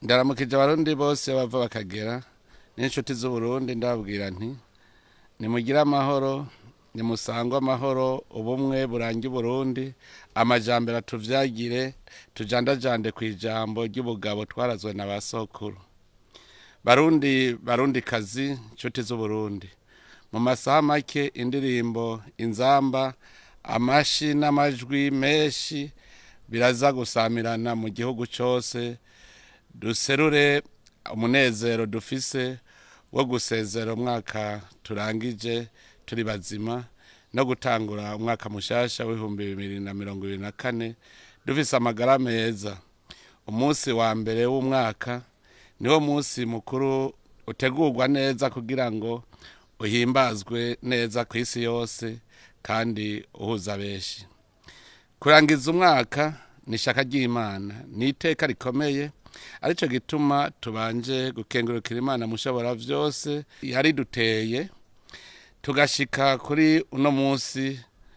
ndaramukije abarundi bose bava bakagera n'inshuti z'uburundi ndababwira nti nimugire amahoro nimusangwe amahoro ubumwe burange uburundi amajambere atuvyagire tujandajande ku ijambo ry'ubugabo twarazwe na ba sokuru barundi barundi kazi nshuti z'uburundi mu masaha make indirimbo inzamba amashi n'amajwi menshi biraza gusamirana mu gihugu cyose duserure umunezero dufise wo gusezera umwaka turangije turi bazima no gutangura umwaka mushasha w'ibihumbi bibiri na mirongo ibiri na kane dufise amagara meza umunsi wa mbere w'umwaka niwo munsi mukuru utegurwa neza kugira ngo uhimbazwe neza ku isi yose kandi uhuza benshi kurangiza umwaka ni ishaka ry'imana ni iteka rikomeye aricyo gituma tubanje gukengurukira imana mushobora byose yariduteye tugashika kuri uno munsi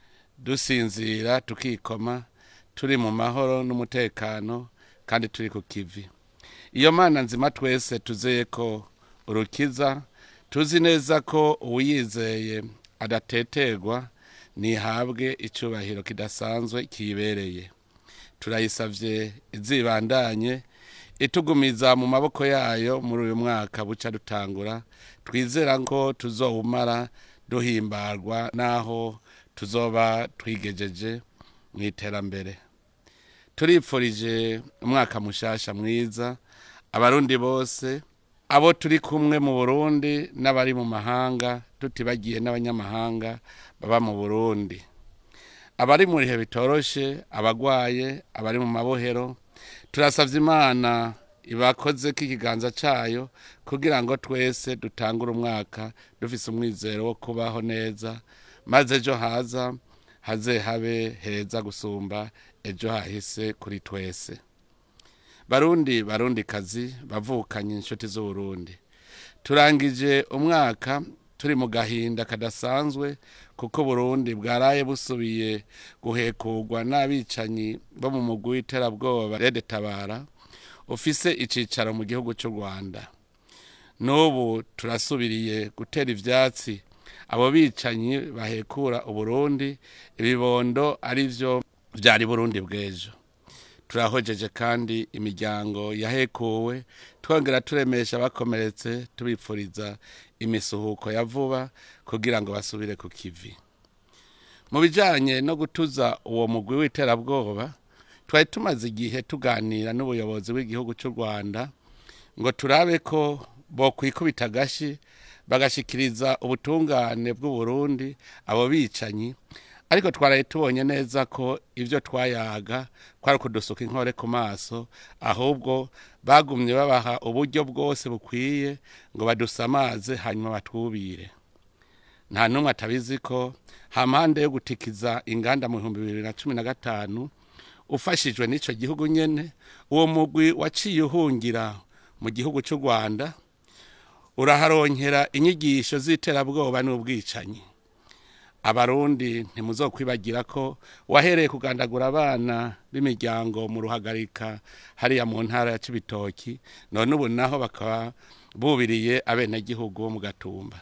dusinzira tukikoma turi mu mahoro n'umutekano kandi turi ku kivi iyo mana nzima twese tuzeye ko urukiza tuzi neza ko uwuyizeye adateterwa ntihabwe icyubahiro kidasanzwe kiyibereye turayisabye izibandanye itugumiza mu maboko yayo muri uyu mwaka buca dutangura twizera ko tuzowumara duhimbarwa n'aho tuzoba twigejeje mu iterambere turipfurije umwaka mushasha mwiza abarundi bose abo turi kumwe mu burundi n'abari mu mahanga tutibagiye n'abanyamahanga baba mu burundi abari mu bihe bitoroshe abagwaye abari mu mabohero turasabye imana ibakoze k'ikiganza cyayo kugira ngo twese dutangure umwaka dufise umwizero wo kubaho neza maze ejo haza haze habe heza gusumba ejo hahise kuri twese barundi barundi kazi bavukanye inshuti z'uburundi turangije umwaka turi mu gahinda kadasanzwe kuko burundi bwaraye busubiye guhekurwa n'abicanyi bo mu mugwi w'iterabwoba rede tabara ufise icicaro mu gihugu cy'u rwanda n'ubu turasubiriye gutera ivyatsi abo bicanyi bahekura uburundi ibibondo ari byo vyari burundi bw'ejo turahojeje kandi imiryango yahekuwe twongera turemesha abakomeretse tubipfuriza imisuhuko ya vuba kugira ngo basubire ku kivi mu bijyanye no gutuza uwo mugwi w'iterabwoba twari tumaze igihe tuganira n'ubuyobozi bw'igihugu cy'u rwanda ngo turabe ko bokwikubita agashi bagashikiriza ubutungane bw'uburundi abo bicanyi ariko twaraye tubonye neza ko ibyo twayaga kwari kudusuka inkore ku maso ahubwo bagumye babaha uburyo bwose bukwiye ngo badusamaze hanyuma batwubire nta n'umwe atabizi ko hampande yo gutikiza inganda mu bihumbi bibiri na cumi na gatanu ufashijwe n'icyo gihugu nyine uwo mugwi waciye uhungira mu gihugu cy'u rwanda uraharonkera inyigisho z'iterabwoba n'ubwicanyi abarundi ntimuzokwibagira ko wahereye kugandagura abana b'imiryango mu ruhagarika hariya mu ntara ya cibitoki none ubu naho bakaba bubiriye abenegihugu bo mu gatumba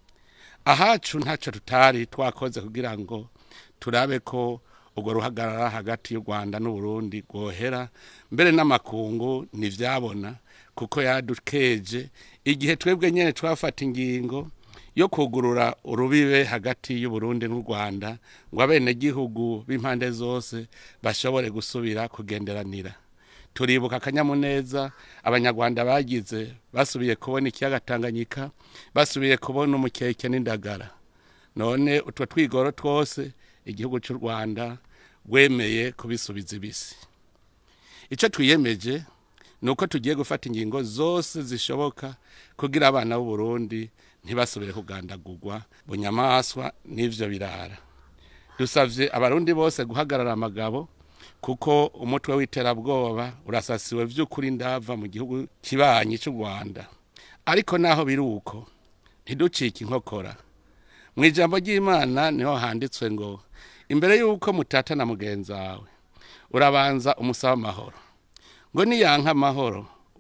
ahacu ntacyo tutari twakoze kugira ngo turabe ko urwo ruhagarara hagati y'u rwanda n'uburundi rwohera mbere n'amakungu ntibyabona kuko yadukeje igihe twebwe nyine twafata ingingo yo kugurura urubibe hagati y'uburundi n'u rwanda ngo abenegihugu b'impande zose bashobore gusubira kugenderanira turibuka akanyamuneza abanyarwanda bagize basubiye kubona ikiyaga tanganyika basubiye kubona umukeke n'indagara none utwo twigoro twose igihugu cy'u rwanda rwemeye kubisubiza ibisi icyo twiyemeje ni uko tugiye gufata ingingo zose zishoboka kugira abana b'uburundi ntibasubire kugandagurwa bunyamaswa n'ivyo birara dusavye abarundi bose guhagarara amagabo kuko umutwe w'iterabwoba urasasiwe vy'ukuri ndava mu gihugu kibanyi cy'u rwanda ariko naho biri uko ntiducike inkokora mu ijambo ry'imana niho handitswe ngo imbere y'uko mutata na mugenzi wawe urabanza umusaba amahoro ngo niyanka amahoro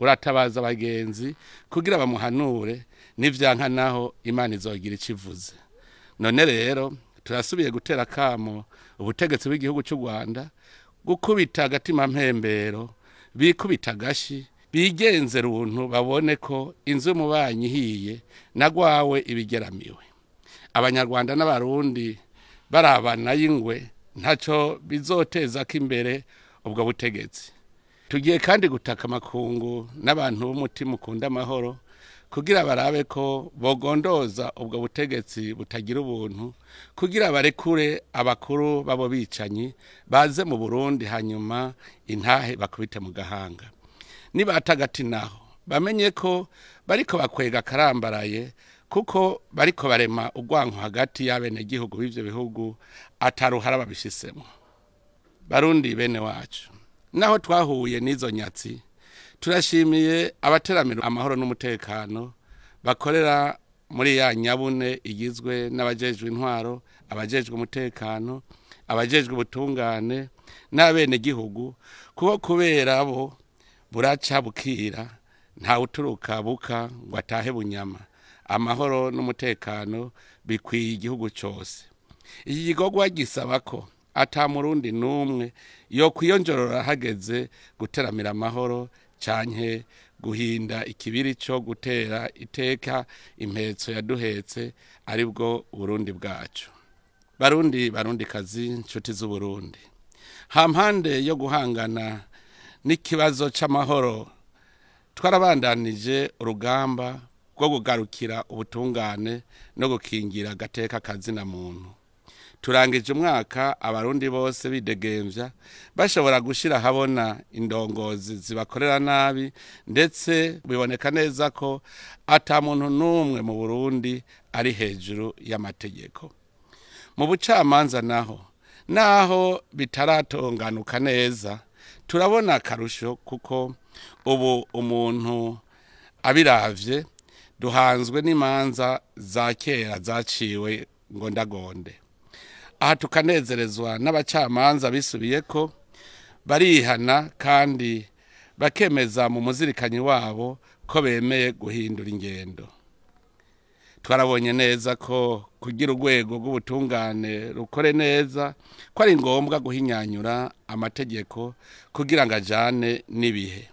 uratabaza abagenzi kugira bamuhanure n'ivyanka naho imana izogira ico ivuze none rero turasubiye gutera akamo ubutegetsi bw'igihugu cy'u rwanda gukubita agatima mpembero bikubita agashi bigenze runtu babone ko inzu y'umubanyi ihiye nagwawe ibigeramiwe abanyarwanda n'abarundi barabana y'ingwe ntacyo bizoteza ko imbere ubwo butegetsi tugiye kandi gutaka amakungu n'abantu b'umutima ukunda amahoro kugira barabe ko bogondoza ubwo butegetsi butagira ubuntu kugira barekure abakuru babo bicanyi baze mu burundi hanyuma intahe bakubite mu gahanga nibatagati naho bamenye ko bariko bakwega karambaraye kuko bariko barema urwanko hagati y'abenegihugu b'ivyo bihugu ataruhara babishisemo barundi bene wacu naho twahuye n'izo nyatsi turashimiye abateramira amahoro n'umutekano bakorera muri ya nyabune igizwe n'abajejwe intwaro abajejwe umutekano abajejwe ubutungane n'abenegihugu kuko kubera bo buraca bukira ntawe uturuka buka ngo atahe bunyama amahoro n'umutekano bikwiye igihugu cyose iki gikorwa gisaba ko ata murundi n'umwe yo kwiyonjorora hageze guteramira amahoro canke guhinda ikibiri cyo gutera iteka impetso yaduhetse aribwo Burundi bwacu barundi barundi kazi nshuti z'uburundi hampande yo guhangana n'ikibazo c'amahoro twarabandanije urugamba rwo kugarukira ubutungane no gukingira agateka kazina muntu turangije umwaka abarundi bose bidegemvya bashobora gushira habona indongozi zibakorera nabi ndetse biboneka neza ko ata muntu n'umwe mu burundi ari hejuru y'amategeko mu bucamanza naho naho bitaratonganuka neza turabona akarusho kuko ubu umuntu abiravye duhanzwe n'imanza za kera zaciwe ngo ndagonde aha tukanezerezwa n'abacamanza bisubiye ko barihana kandi bakemeza mu muzirikanyi wabo ko bemeye guhindura ingendo twarabonye neza ko kugira urwego rw'ubutungane rukore neza ko ari ngombwa guhinyanyura amategeko kugira ngo ajyane n'ibihe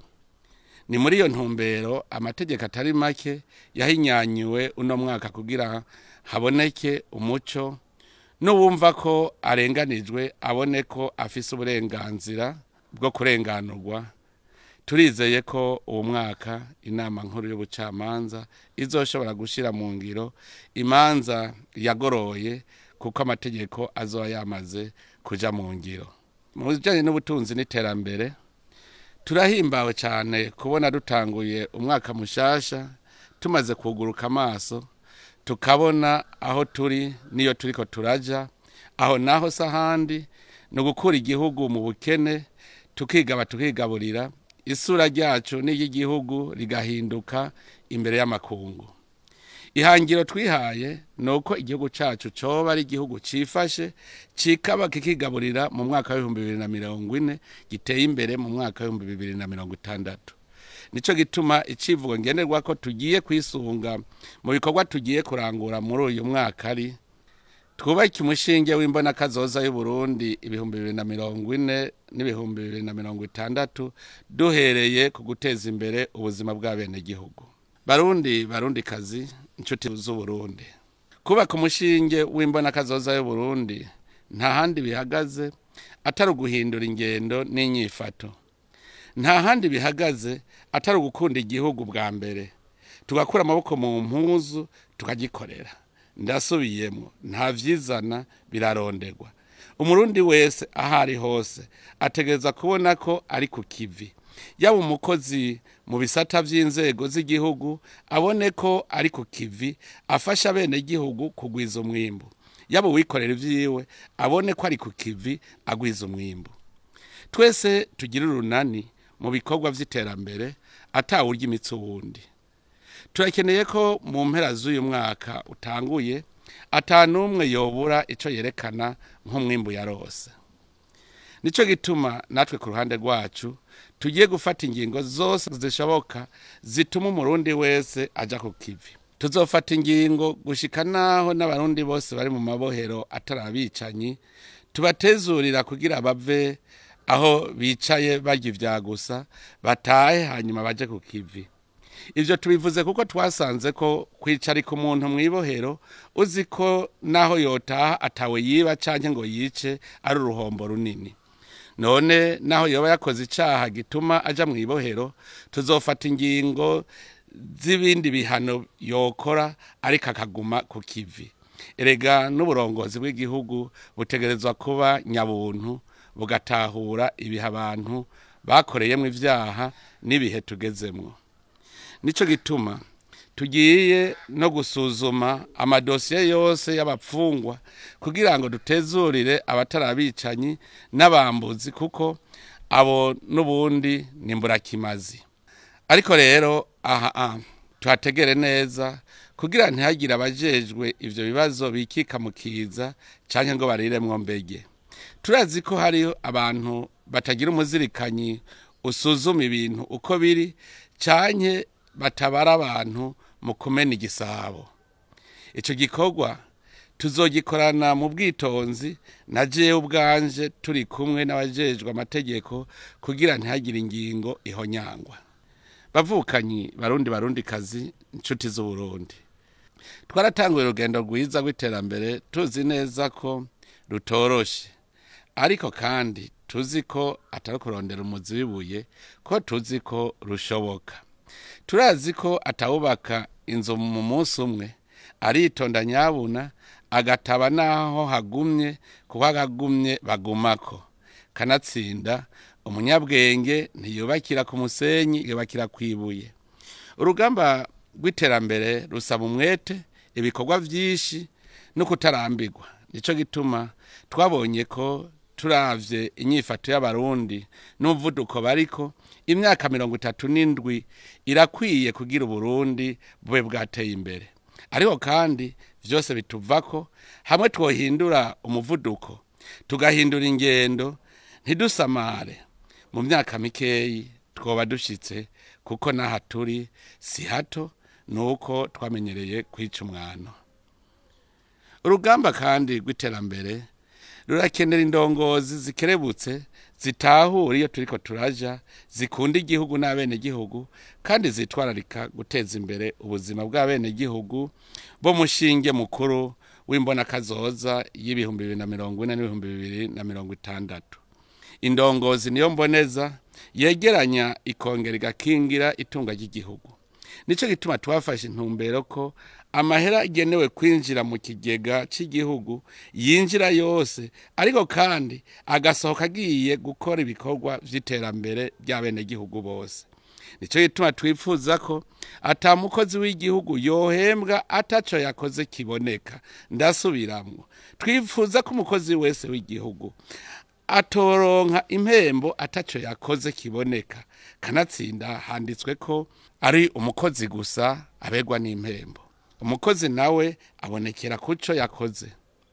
ni muri iyo ntumbero amategeko atari make yahinyanyuwe uno mwaka kugira haboneke umuco n'uwumva ko arenganijwe abone ko afise uburenganzira bwo kurenganurwa turizeye ko uwo mwaka inama nkuru y'ubucamanza izoshobora gushyira mu ngiro imanza yagoroye kuko amategeko azoba yamaze kuja mu ngiro mu bijyanye n'ubutunzi n'iterambere turahimbawe cyane kubona dutanguye umwaka mushasha tumaze kuguruka amaso tukabona aho turi niyo turiko turaja aho naho se ahandi ni ugukura igihugu mu bukene tukigaba tukigaburira isura ryacu n'iry'igihugu rigahinduka imbere y'amakungu ihangiro twihaye ni uko igihugu cyacu cyoba ari igihugu cyifashe kikaba kikigaburira mu mwaka w'ibihumbi bibiri na mirongo ine giteye imbere mu mwaka w'ibihumbi bibiri na mirongo itandatu nicyo gituma icivugo ngenerwa ko tugiye kwisunga mu bikorwa tugiye kurangura muri uyu mwaka ari twubake umushinge w'imbona kazoza y'uburundi ibihumbi bibiri na mirongo ine n'ibihumbi bibiri na mirongo itandatu duhereye ku guteza imbere ubuzima bw'abenegihugu barundi barundi kazi inshuti z'uburundi kubaka umushinge w'imbona kazoza y'uburundi nta handi bihagaze atari uguhindura ingendo n'inyifato nta handi bihagaze atari ugukunda igihugu bwa mbere tugakura amaboko mu mpuzu tukagikorera ndasubiyemo nta vyizana biraronderwa umurundi wese aho ari hose ategereza kubona ko ari ku kivi yaba umukozi mu bisata vy'inzego z'igihugu abone ko ari ku kivi afasha abenegihugu kugwiza umwimbu yaba uwikorera ivyiwe abone ko ari ku kivi agwiza umwimbu twese tugire urunani mu bikorwa vy'iterambere atawurya imitsi uwundi turakeneye ko mu mpera z'uyu mwaka utanguye atanumwe yobura ico yerekana nk'umwimbu yarose nicyo gituma natwe ku ruhande rwacu tugiye gufata ingingo zose zishoboka zituma umurundi wese ajya ku kivi tuzofata ingingo gushika naho n'abarundi bose bari mu mabohero atari abicanyi tubatezurira kugira bave aho bicaye barya ibya gusa batahe hanyuma baje ku kivi ibyo tubivuze kuko twasanze ko kwicarika umuntu mu ibohero uzi ko naho yotaha atawe yiba cyangwa ngo yice ari uruhombo runini none naho yoba yakoze icyaha gituma ajya mu ibohero tuzofata ingingo z'ibindi bihano yokora ariko akaguma ku kivi erega n'uburongozi bw'igihugu butegerezwa kuba nyabuntu bugatahura ibihe abantu bakoreyemo ibyaha n'ibihe tugezemo nicyo gituma tugiye no gusuzuma amadosiye yose y'abapfungwa kugira ngo dutezurire abatari abicanyi n'abambuzi kuko abo n'ubundi ni mburakimazi ariko rero aha tuhategere neza kugira ntihagire abajejwe ibyo bibazo bikika mu kiza cyangwa ngo bariremwo mbege turazi ko hariho abantu batagira umuzirikanyi usuzuma ibintu uko biri cyane batabara abantu mu kumena igisabo icyo gikorwa tuzogikorana mu bwitonzi na jewe ubwanje turi kumwe n'abajejwe amategeko kugira ntihagire ingingo ihonyangwa bavukanyi barundi barundi kazi inshuti z'uburundi twaratanguye urugendo rwiza rw'iterambere tuzi neza ko rutoroshe ariko kandi tuzi ko atari kurondera umuzi w'ibuye ko tuzi ko rushoboka turazi ko atawubaka inzu mu munsi umwe aritonda nyabuna agataba n'aho hagumye kuko hagumye bagumako kanatsinda umunyabwenge ntiyubakira ku musenyi yubakira ku ibuye urugamba rw'iterambere rusaba umwete ibikorwa byinshi no kutarambirwa nicyo gituma twabonye ko turavye inyifato y'abarundi n'umuvuduko bariko imyaka mirongo itatu n'indwi irakwiye kugira uburundi bube bwateye imbere ariko kandi vyose bituvako hamwe twohindura umuvuduko tugahindura ingendo ntidusamare mu myaka mikeyi twoba dushitse kuko n'aha turi si hato nuko twamenyereye kwica umwano urugamba kandi rw'iterambere rurakenera indongozi zikerebutse zitahura iyo turiko turaja zikunda igihugu n'abenegihugu kandi zitwararika guteza imbere ubuzima bw'abenegihugu bo mushinge mukuru w'imbonakazoza y'ibihumbi bibiri na mirongo ine n'ibihumbi bibiri na mirongo itandatu indongozi niyo mboneza yegeranya ikongera igakingira itunga ry'igihugu nicyo gituma twafashe intumbero ko amahera agenewe kwinjira mu kigega cy'igihugu yinjira yose ariko kandi agasohoka agiye gukora ibikorwa by'iterambere by'abenegihugu bose nicyo gituma twifuza ko atamukozi w'igihugu yohembwa ataco yakoze kiboneka ndasubiramwo twifuza ko umukozi wese w'igihugu atoronka impembo ataco yakoze kiboneka kanatsinda handitswe ko ari umukozi gusa abegwa n'impembo umukozi nawe abonekera kuco yakoze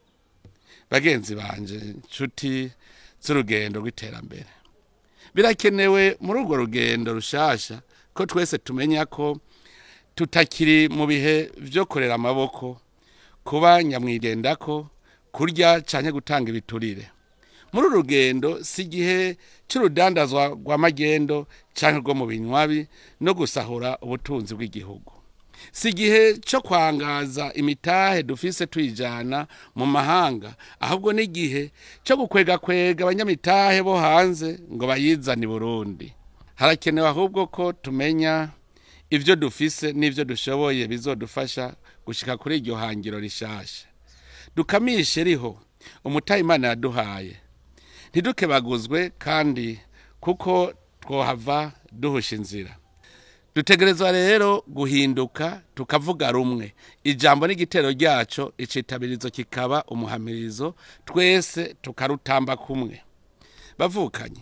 bagenzi banje nshuti z'urugendo rw'iterambere birakenewe muri urwo rugendo rushasha ko twese tumenya ko tutakiri mu bihe byo korera amaboko kuba nyamwigendako kurya cyane gutanga ibiturire muri uru rugendo si igihe cy'urudandazwa rwa magendo cyangwa rwo mu binywabi no gusahura ubutunzi bw'igihugu si igihe cyo kwangaza imitahe dufise tuyijyana mu mahanga ahubwo n'igihe cyo gukwegakwega abanyamitahe bo hanze ngo bayizane i burundi harakenewe ahubwo ko tumenya ibyo dufise n'ibyo dushoboye bizodufasha gushyika kuri iryo hangiro rishasha dukamishe riho umutahe imana yaduhaye ntidukebaguzwe kandi kuko twohava duhusha inzira dutegerezwa rero guhinduka tukavuga rumwe ijambo n'igitero ryaco icitabirizo kikaba umuhamirizo twese tukarutamba kumwe bavukanye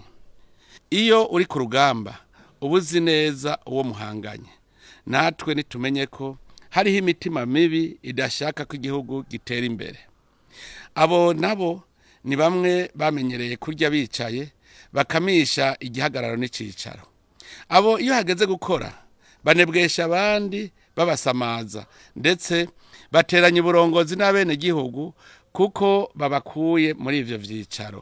iyo uri ku rugamba uba uzi neza uwo muhanganye natwe nitumenye ko hariho imitima mibi idashaka ko igihugu gitera imbere abo nabo ni bamwe bamenyereye kurya bicaye bakamisha igihagararo n'icicaro abo iyo hageze gukora banebwesha abandi babasamaza ndetse bateranya uburongozi n'abenegihugu kuko babakuye muri ivyo vyicaro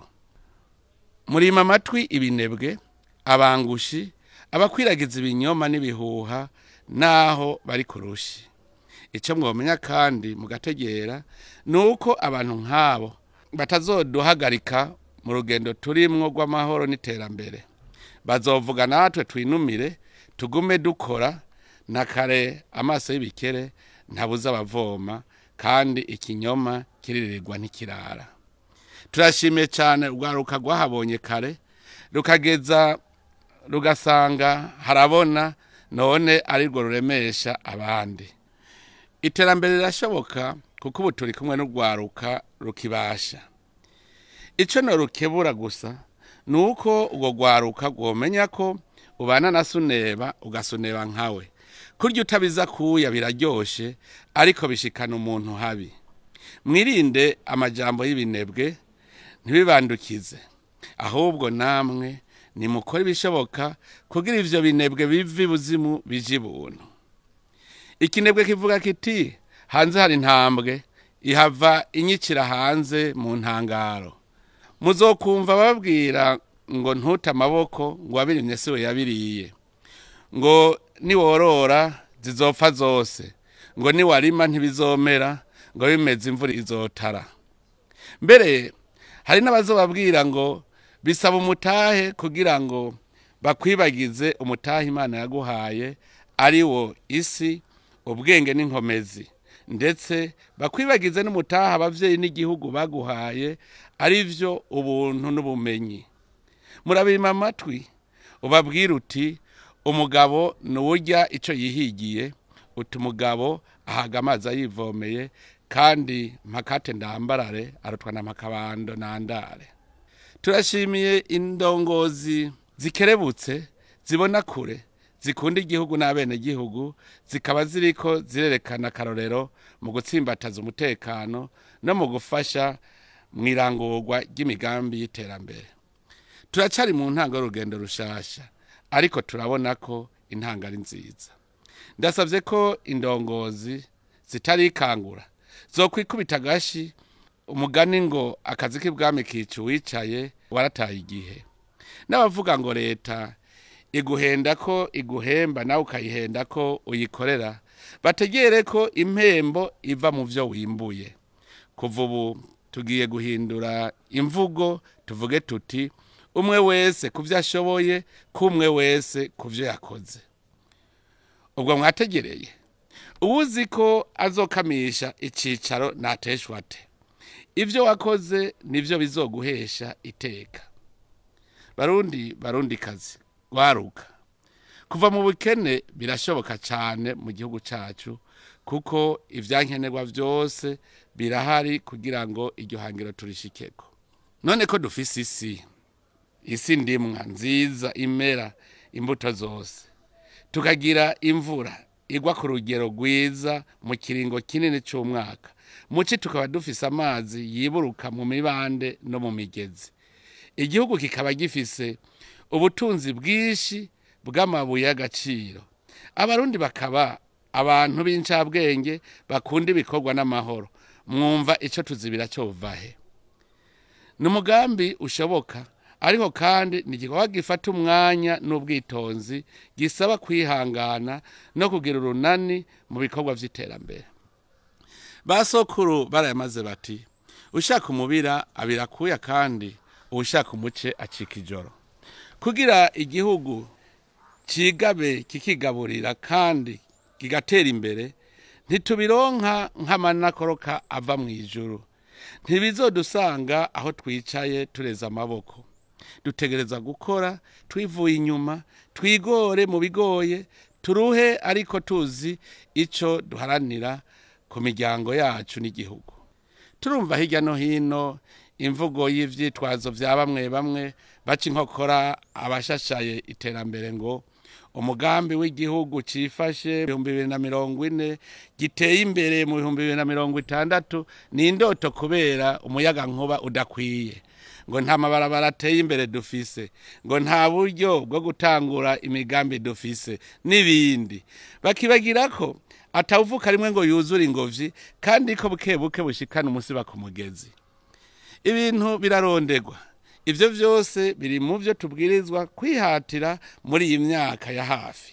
murima amatwi ibinebwe abangushi abakwiragiza ibinyoma n'ibihuha naho bari ku rushi icyo mwomenya kandi mugategera ni uko abantu nk'abo batazoduhagarika mu rugendo turimwo rw'amahoro n'iterambere bazovuga natwe twinumire tugume dukora na kare amaso y'ibikere ntabuze abavoma kandi ikinyoma kiririrwa ntikirara turashimiye cyane urwaruka rwahabonye kare rukageza rugasanga harabona none arirwo ruremesha abandi iterambere rirashoboka kuko ubu turi kumwe n'urwaruka rukibasha icyo ntorukebura gusa ni uko urwo rwaruka rwomenya ko ubana na suneba ugasuneba nkawe kurya utabiza kuya biraryoshe ariko bishikana umuntu habi mwirinde amajambo y'ibinebwe ntibibandukize ahubwo namwe nimukore ibishoboka kugira ivyo binebwe biva ibuzimu bije ibuntu ikinebwe kivuga kiti hanze hari intambwe ihava inyikira hanze mu ntangaro muzokumva babwira ngo ntute amaboko ngo wabirimye siwe yabiriye ngo niworora zizopfa zose ngo niwarima ntibizomera ngo bimeze imvura izotara mbere hari n'abazobabwira ngo bisaba umutahe kugira ngo bakwibagize umutahe imana yaguhaye ari wo isi ubwenge n'inkomezi ndetse bakwibagize n'umutaha abavyeyi n'igihugu baguhaye ari vyo ubuntu n'ubumenyi murabima amatwi ubabwira uti umugabo nuwurya ico yihigiye uti umugabo ahaga amazi ayivomeye kandi mpakate ndambarare arutwa na mpakabando nandare turashimiye indongozi zikerebutse zibona kure zikunda igihugu n'abenegihugu zikaba ziriko zirerekana akarorero mu gutsimbataza umutekano no mu gufasha mu irangurwa ry'imigambi y'iterambere turacari mu ntango y'urugendo rushasha ariko turabona ko intanga ari nziza ndasabye ko indongozi zitarikangura zokwikubita agashi umugani ngo akazi k'ibwami kica uwicaye warataye igihe n'abavuga ngo leta iguhenda ko iguhemba nawe ukayihenda ko uyikorera bategere ko impembo iva mu byo wimbuye kuva ubu tugiye guhindura imvugo tuvuge tuti umwe wese ku byo ashoboye k'umwe wese ku byo yakoze ubwo mwategereye uwuzi ko azokamisha icyicaro nateshwa ate ibyo wakoze nibyo bizoguhesha iteka barundi barundi kazi waruka kuva mu bukene birashoboka cyane mu gihugu cyacu kuko ibyankenerwa byose birahari kugira ngo iryo hangiro turishikeko none ko dufise isi isi ndimwa nziza imera imbuto zose tukagira imvura igwa ku rugero rwiza mu kiringo kinini cy'umwaka muci tukaba dufise amazi yiburuka mu mibande no mu migezi igihugu kikaba gifise ubutunzi bwinshi bw'amabuye y'agaciro abarundi bakaba abantu b'incabwenge bakunda ibikorwa n'amahoro mwumva icyo tuzibira cyovahe ni umugambi ushoboka ariko kandi ni igikorwa gifata umwanya n'ubwitonzi gisaba kwihangana no kugira urunani mu bikorwa by'iterambere ba sokuru barayamaze bati ushaka umubira abira akuya kandi ushaka umuce acika ijoro kugira igihugu kigabe kikigaburira kandi kigatera imbere ntitubironka nk'amanakoroka ava mu ijuru ntibizodusanga aho twicaye tureza amaboko dutegereza gukora twivuye inyuma twigore mu bigoye turuhe ariko tuzi icyo duharanira ku miryango yacu n'igihugu turumva hirya no hino imvugo y'ivyitwazo vya bamwe bamwe baca inkokora abashashaye iterambere ngo umugambi w'igihugu cifashe ibihumbi bibiri na mirongo ine giteye imbere mu bihumbi bibiri na mirongo itandatu ni indoto kubera umuyaga nkuba udakwiye ngo nta mabarabara ateye imbere dufise ngo nta buryo bwo gutangura imigambi dufise n'ibindi bakibagira ko atawuvuka rimwe ngo yuzure ingobyi kandi ko buke buke bushikana umusiba ku mugezi ibintu birarondegwa ibyo byose biri mu byo tubwirizwa kwihatira muri iyi myaka ya hafi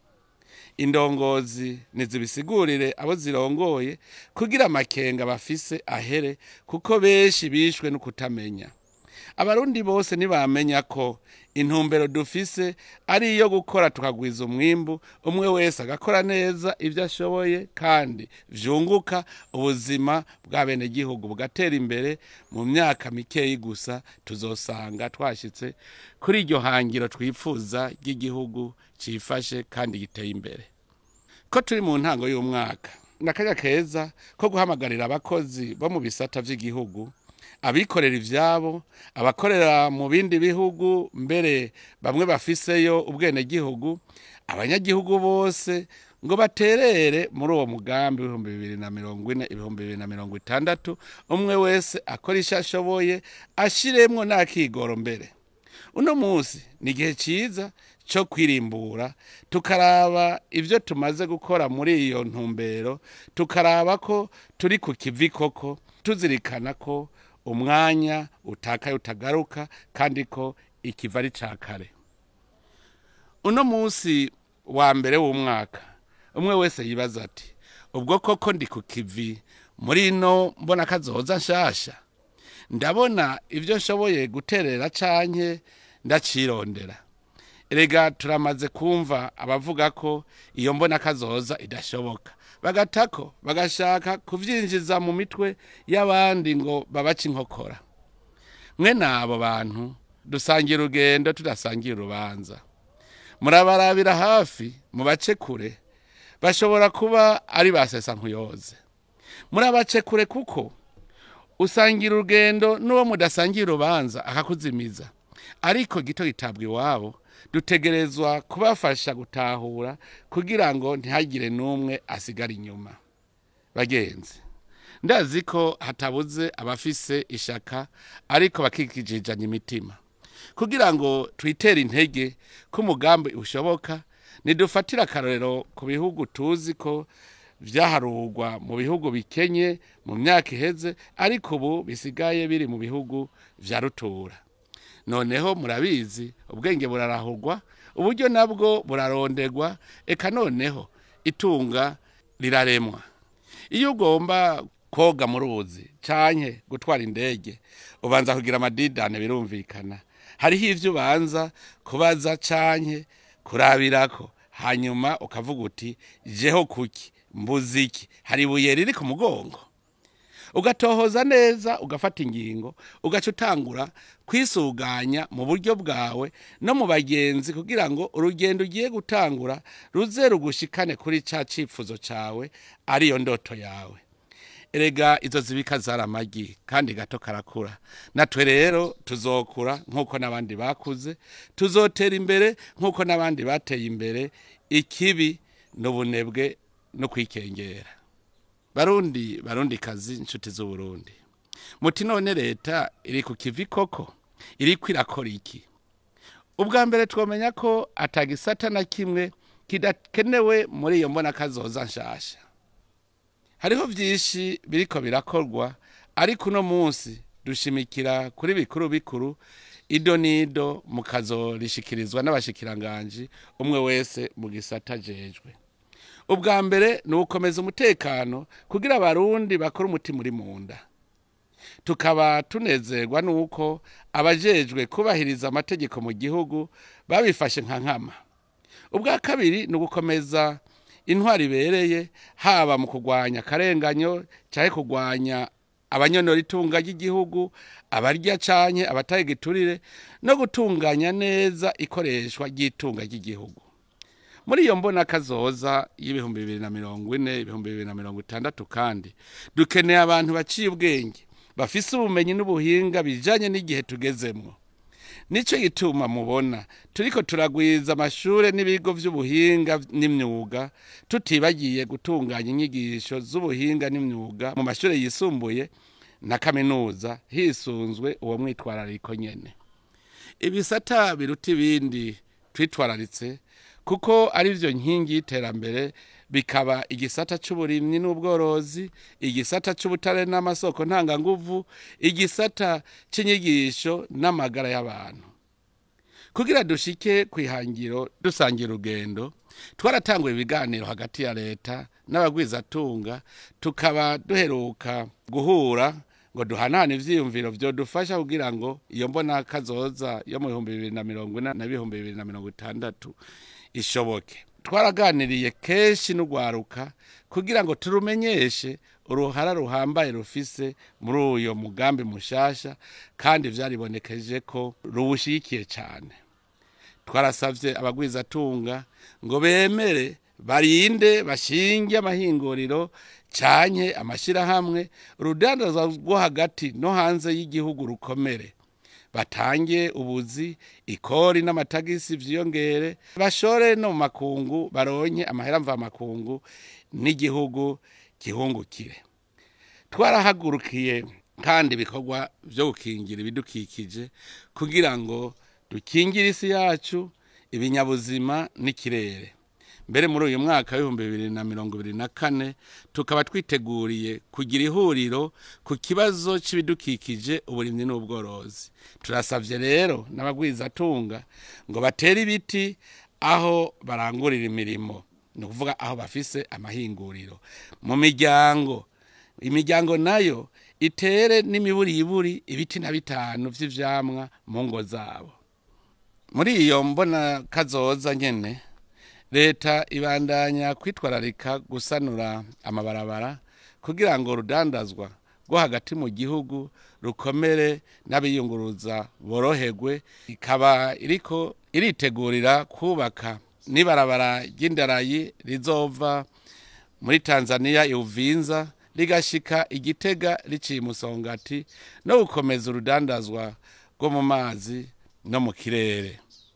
indongozi ntizibisigurire abo zirongoye kugira amakenga bafise ahere kuko benshi bishwe no kutamenya abarundi bose ntibamenya ko intumbero dufise ari iyo gukora tukagwiza umwimbu umwe wese agakora neza ibyo ashoboye kandi vyunguka ubuzima bw'abenegihugu bugatera imbere mu myaka mikeyi gusa tuzosanga twashitse kuri iryo hangiro twifuza ry'igihugu cifashe kandi giteye imbere ko turi mu ntango y'umwaka n'akanya keza ko guhamagarira abakozi bo mu bisata vy'igihugu abikorera ivyabo abakorera mu bindi bihugu mbere bamwe bafiseyo ubwenegihugu abanyagihugu bose ngo baterere muri uwo mugambi w'ibihumbi bibiri na mirongo ine ibihumbi bibiri na mirongo itandatu umwe wese akora icyo ashoboye ashiremwo n'akigoro mbere uno munsi ni igihe cyiza cyo kwirimbura tukaraba ibyo tumaze gukora muri iyo ntumbero tukaraba ko turi ku kivi koko tuzirikana ko umwanya utakaye utagaruka kandi ko ikiva ari cya kare uno munsi wa mbere w'umwaka umwe wese yibaza ati ubwo koko ndi ku kivi muri ino mbona kazoza nshasha ndabona ibyo nshoboye guterera canke ndacirondera erega turamaze kumva abavuga ko iyo mbona kazoza idashoboka bagatako bagashaka kuvyinjiza mu mitwe y'abandi ngo babace inkokora mwe n'abo bantu dusangira urugendo tudasangira urubanza murabarabira hafi mubace kure bashobora kuba ari ba sesankuyoze murabace kure kuko usangira urugendo n'uwo mudasangira urubanza akakuzimiza ariko gito gitabwa iwabo dutegerezwa kubafasha gutahura kugira ngo ntihagire n'umwe asigara inyuma bagenzi ndazi ko hatabuze abafise ishaka ariko bakikijijanya imitima kugira ngo twitere intege ko umugambi ushoboka nidufatire akarorero ku bihugu tuzi ko vyaharurwa mu bihugu bikenye mu myaka iheze ariko ubu bisigaye biri mu bihugu vya rutura noneho murabizi ubwenge burarahurwa uburyo nabwo burarondegwa eka noneho itunga riraremwa iyo ugomba koga mu ruzi canke gutwara indege ubanza kugira amadidane birumvikana hariho ivyo ubanza kubaza canke kurabirako hanyuma ukavuga uti jeho kuki mbuziki hari ibuye riri ku mugongo ugatohoza neza ugafata ingingo ugaca utangura kwisuganya mu buryo bwawe no mu bagenzi kugira ngo urugendo ugiye gutangura ruze rugushikane kuri ca cifuzo cawe ariyo ndoto yawe erega izo zibika zari amagi kandi gato karakura natwe rero tuzokura nk'uko n'abandi bakuze tuzotera imbere nk'uko n'abandi bateye imbere ikibi n'ubunebwe no kwikengera barundi barundi kazi inshuti z'uburundi muti none leta iri ku kivi koko iriko irakora iki ubwa mbere twomenya ko atagisata na kimwe kidakenewe muri iyo mbona kazoza nshasha hariho vyinshi biriko birakorwa ariko uno munsi dushimikira kuri bikuru bikuru ido nido mukazorishikirizwa n'abashikiranganji umwe wese mu gisata jejwe ubwa mbere ni ugukomeza umutekano kugira abarundi bakore umutima uri mu nda tukaba tunezerwa n'uko abajejwe kubahiriza amategeko mu gihugu babifashe nka nkama ubwa kabiri ni ugukomeza intwari ibereye haba mu kurwanya akarenganyo cyangwa kurwanya abanyonora itunga ry'igihugu abarya canke abataye igiturire no gutunganya neza ikoreshwa ry'itunga ry'igihugu muri iyo mbona kazoza y'ibihumbi bibiri na mirongo ine ibihumbi bibiri na mirongo itandatu kandi dukeneye abantu baciye ubwenge bafise ubumenyi n'ubuhinga bijanye n'igihe tugezemwo nico gituma mubona turiko turagwiza amashure n'ibigo vy'ubuhinga n'imyuga tutibagiye gutunganya inyigisho z'ubuhinga n'imyuga mu mashure yisumbuye na kaminuza hisunzwe uwo mwitwarariko nyene ibisata biruta ibindi twitwararitse kuko ari vyo nkingi y'iterambere bikaba igisata c'uburimyi n'ubworozi igisata c'ubutare n'amasoko ntanganguvu igisata c'inyigisho n'amagara y'abantu kugira dushike kwihangiro dusangira urugendo twaratanguye ibiganiro hagati ya leta n'abagwizatunga tukaba duheruka guhura ngo duhanahane ivyiyumviro vyodufasha kugira ngo iyo mbona kazoza yo mu bihumbi bibiri na mirongo ine na bihumbi bibiri na mirongo itandatu ishoboke twaraganiriye kenshi n'urwaruka kugira ngo turumenyeshe uruhara ruhambaye rufise muri uyo mugambi mushasha kandi vyaribonekeje ko ruwushigikiye cane twarasavye abagwizatunga ngo bemere barinde bashinge amahinguriro canke amashirahamwe urudandazwa rwo hagati no hanze y'igihugu rukomere batange ubuzi ikori n'amatagisi vyiyongere bashore no mu makungu baronke amahera mva makungu n'igihugu gihungukire twarahagurukiye kandi ibikorwa vyo gukingira ibidukikije kugira ngo dukingire isi yacu ibinyabuzima n'ikirere mbere muri uyu mwaka w'ibihumbi bibiri na mirongo ibiri na kane tukaba twiteguriye kugira ihuriro ku kibazo c'ibidukikije uburimyi n'ubworozi turasavye rero n'abagwizatunga ngo batere ibiti aho barangurira imirimo ni ukuvuga aho bafise amahinguriro mu miryango imiryango nayo itere n'imiburiburi ibiti na bitanu vy'ivyamwa mu ngo zabo muri iyo mbona kazoza nyene leta ibandanya kwitwararika gusanura amabarabara kugira ngo urudandazwa rwo hagati mu gihugu rukomere n'abiyunguruza boroherwe ikaba iriko iritegurira kubaka n'ibarabara ry'indarayi rizova muri tanzania iuvinza rigashika igitega riciye umusongati no gukomeza urudandazwa rwo mu mazi no mu kirere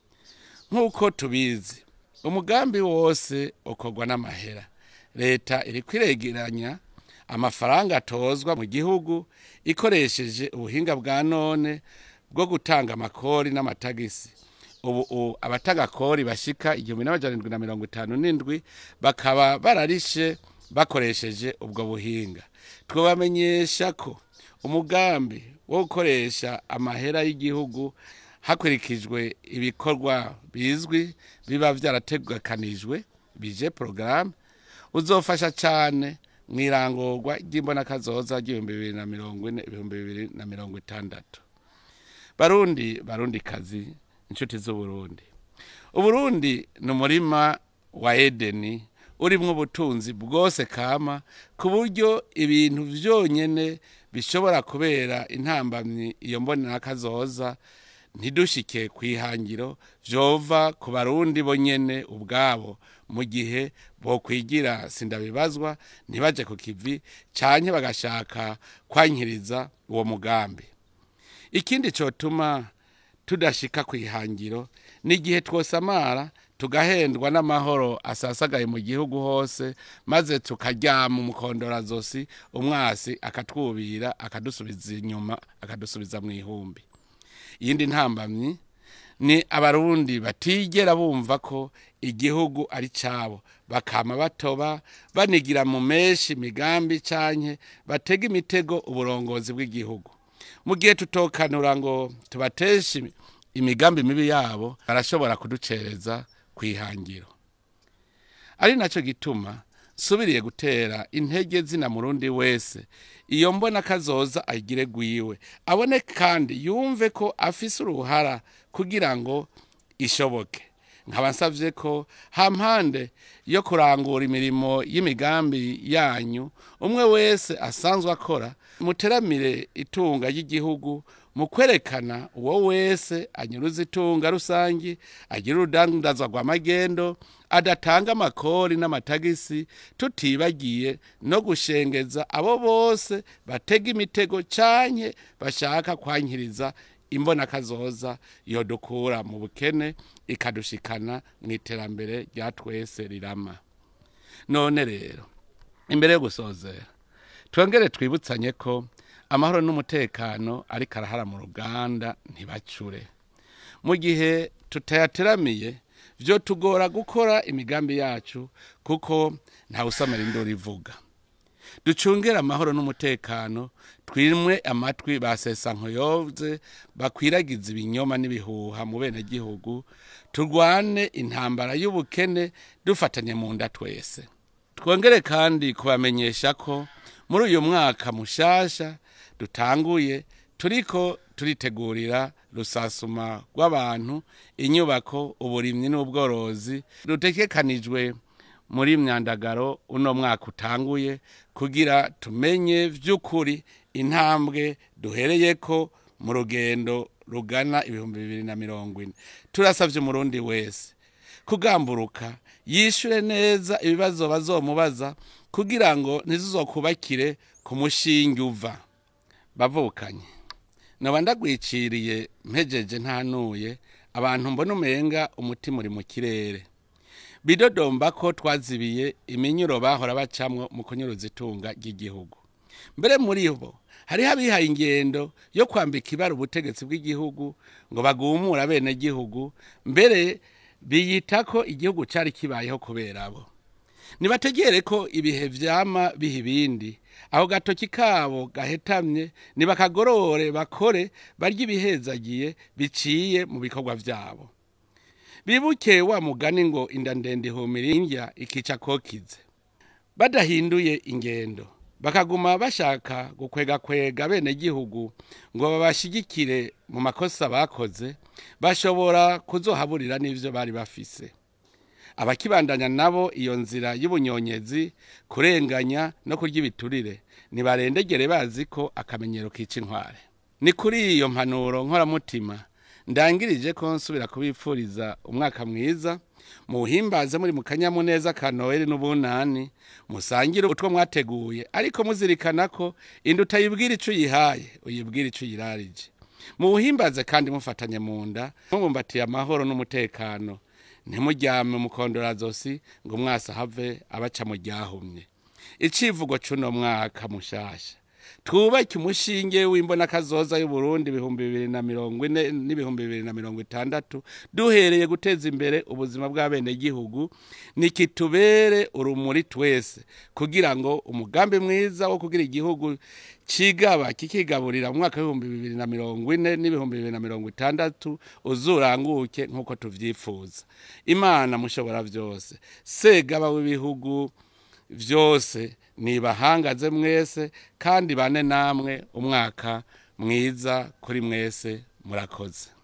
nk'uko tubizi umugambi wose ukorwa n'amahera leta iri kwiregeranya amafaranga atozwa mu gihugu ikoresheje ubuhinga bwa none bwo gutanga amakori n'amatagisi ubu abatanga kori bashika igihumbi n'amajana indwi na mirongo itanu n'indwi bakaba bararishe bakoresheje ubwo buhinga twabamenyesha ko umugambi wo gukoresha amahera y'igihugu hakurikijwe ibikorwa bizwi biba byarategekanijwe bije porogaramu uzofasha cyane mu irangurwa ry'imbonakazoza ry'ibihumbi bibiri na mirongo ine ibihumbi bibiri na mirongo itandatu barundi barundi kazi inshuti z'uburundi uburundi ni umurima wa edeni urimo ubutunzi bwose kama ku buryo ibintu byonyine bishobora kubera intambamyi iyo mbonakazoza ntidushike ku ihangiro vyova ku barundi bonyene ubwabo mu gihe bokwigira sindabibazwa ntibaje ku kivi canke bagashaka kwankiriza uwo mugambi ikindi cotuma tudashika ku ihangiro ni igihe twosamara tugahendwa n'amahoro asasagaye mu gihugu hose maze tukaryama umukondorazosi umwasi akatwubira akadusubiza inyuma akadusubiza mu ihumbi iyindi ntambamyi ni abarundi batigera bumva ko igihugu ari cyabo bakama batoba banigira mu menshi imigambi canke batega imitego uburongozi bw'igihugu mu gihe tutokanura ngo tubateshe imigambi mibi yabo barashobora kuducereza ku ihangiro ari nacyo gituma subiriye gutera intege zina murundi wese iyo mbona kazoza agire gwiwe abone kandi yumve ko afise uruhara kugira ngo ishoboke nkaba nsavye ko hampande yo kurangura imirimo y'imigambi yanyu umwe wese asanzwe akora muteramire itunga ry'igihugu mu kwerekana uwo wese anyuruza itunga rusangi agira urudandazwa rwa magendo adatanga amakori n'amatagisi tutibagiye no gushengeza abo bose batega imitego canke bashaka kwankiriza imbona kazoza yodukura mu bukene ikadushikana mu iterambere rya twese rirama none rero imbere yo gusozera twongere twibutsanye ko amahoro n'umutekano ariko arahara mu ruganda ntibacure mu gihe tutayateramiye byo tugora gukora imigambi yacu kuko ntawe usamara induru ivuga ducungere amahoro n'umutekano twimwe amatwi basesa nkoyoze bakwiragiza ibinyoma n'ibihuha mu benegihugu turwane intambara y'ubukene dufatanye mu nda twese twongere kandi kubamenyesha ko muri uyu mwaka mushasha dutanguye turiko turitegurira rusasuma rw'abantu inyubako uburimyi n'ubworozi rutekekanijwe muri myandagaro uno mwaka utanguye kugira tumenye vy'ukuri intambwe duhereye ko mu rugendo rugana ibihumbi bibiri na mirongo ine turasavye umurundi wese kugamburuka yishure neza ibibazo bazomubaza kugira ngo ntizizokubakire ku mushinge uva bavukanye naba ndagwiciriye mpejeje ntanuye abantu mbona umenga umutima uri mu kirere bidodomba ko twazibiye iminyuro bahora bacamwo mu kunyuruza itunga ry'igihugu mbere muri bo hariho abihaye ingendo yo kwambika ibara ubutegetsi bw'igihugu ngo bagumure abenegihugu mbere biyita ko igihugu cyari kibayeho kubera abo nibategere ko ibihe vyama biha ibindi aho gatoki kabo gahetamye nibakagorore bakore barya ibihezagiye biciye mu bikorwa vyabo bibuke wa mugani ngo inda ndende ihumira indya ikica kokize badahinduye ingendo bakaguma bashaka gukwegakwega bene gihugu ngo babashigikire mu makosa bakoze bashobora kuzohaburira n'ivyo bari bafise abakibandanya nabo iyo nzira y'ubunyonyezi kurenganya no kurya ibiturire nibarendegere bazi ko akamenyero kica inkware ni kuri iyo mpanuro nkoramutima ndangirije ko nsubira kubipfuriza umwaka mwiza muhimbaze muri mu kanyamuneza ka noheli n'ubunani musangire utwo mwateguye ariko muzirikana ko inda utayibwira ico uyihaye uyibwira ico uyirarije muwuhimbaze kandi mufatanye mu nda mubumbatiye amahoro n'umutekano ntimuryame umukondorazosi ngo mwasa have abaca mu ryahumye icivugo c'uno mwaka mushasha twubake umushinge w'imbona kazoza y'uburundi ibihumbi bibiri na mirongo ine n'ibihumbi bibiri na mirongo itandatu duhereye guteza imbere ubuzima bw'abenegihugu nikitubere urumuri twese kugira ngo umugambi mwiza wo kugira igihugu cigaba kikigaburira mu mwaka w'ibihumbi bibiri na mirongo ine n'ibihumbi bibiri na mirongo itandatu uzuranguke nk'uko tuvyifuza imana mushobora vyose segaba w'ibihugu vyose nibahangaze mwese kandi bane namwe umwaka mwiza kuri mwese murakoze